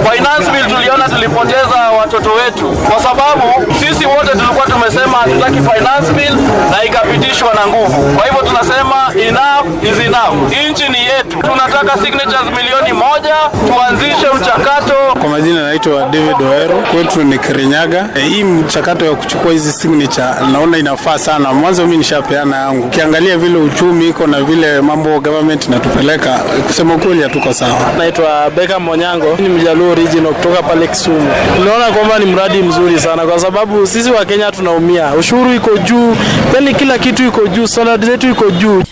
Finance bill tuliona tulipoteza watoto wetu, kwa sababu sisi wote tulikuwa tumesema hatutaki finance bill na ikapitishwa na nguvu. Kwa hivyo tunasema enough is enough. Nchi ni yetu, tunataka signatures milioni moja, tuanzishe mchakato. Kwa majina naitwa David Oero, kwetu ni Kirinyaga. E, hii mchakato ya kuchukua hizi signature naona inafaa sana. Mwanzo mimi nishapeana yangu, ukiangalia vile uchumi iko na vile mambo government inatupeleka, kusema ukweli hatuko sawa. Naitwa Beka Monyango, ni mjaluo original kutoka pale Kisumu. Tunaona kwamba ni mradi mzuri sana, kwa sababu sisi wa Kenya tunaumia, ushuru iko juu, yani kila kitu iko juu, standard zetu iko juu.